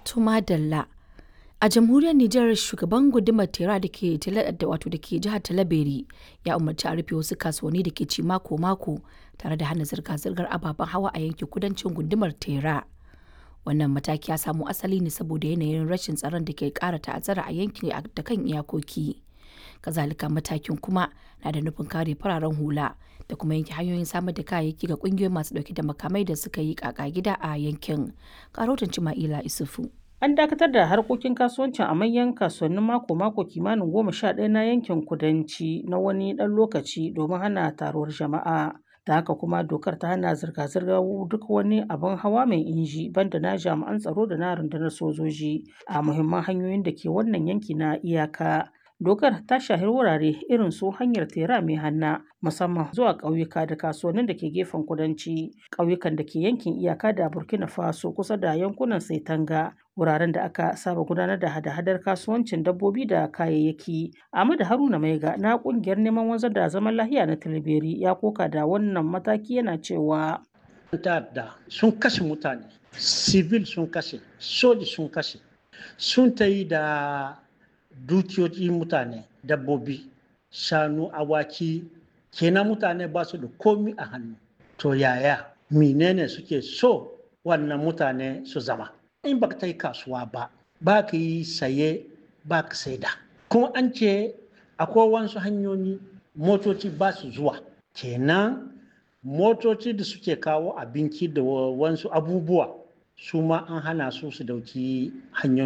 Tuma Dalla. A jamhuriyar Nijar shugaban gundumar Tera da ke wato da ke jihar Talabiri ya umarci a rufe wasu kasuwanni da ke ci mako-mako tare da hana zirga-zirgar ababen hawa a yankin kudancin gundumar Tera. Wannan mataki ya samo asali ne saboda yanayin rashin tsaron da ke ƙara ta'azzara a yankin da kan iyakoki. Kazalika matakin kuma na da nufin kare fararen hula da kuma yanke hanyoyin samar da kayayyaki ga kungiyoyi masu dauke da makamai da suka yi kaka gida a yankin. Karotin Cima'ila Isufu. An dakatar da harkokin kasuwancin a manyan kasuwannin mako-mako kimanin goma sha ɗaya na yankin kudanci na wani ɗan lokaci domin hana taruwar jama'a. Da haka kuma dokar ta hana zirga-zirgar duk wani abin hawa mai inji banda na jami'an tsaro da na rundunar sojoji a muhimman hanyoyin da ke wannan yanki na iyaka. Dokar ta shahi wurare irin su hanyar tera mai hanna musamman zuwa ƙauyuka da kasuwannin da ke gefen kudanci, ƙauyukan da ke yankin iyaka da Burkina Faso kusa da yankunan Saitanga, wuraren da aka saba gudanar da hada-hadar kasuwancin dabbobi da kayayyaki. Ahmadu Haruna Maiga na ƙungiyar neman wanzar da zaman lahiya na Tilberi ya koka da wannan mataki yana cewa. ta'adda sun kashe mutane, civil sun kashe, soji sun kashe, sun ta yi da dukiyoyi mutane dabbobi shanu awaki kenan mutane ba su da komi a hannu to yaya menene suke so wannan mutane su zama in ba ta yi kasuwa ba ba ka yi saye ba ka saida kuma an ce akwai wasu hanyoyi motoci ba su zuwa kenan motoci da suke kawo abinci da wasu abubuwa su ma an hana su su dauki hanyoyi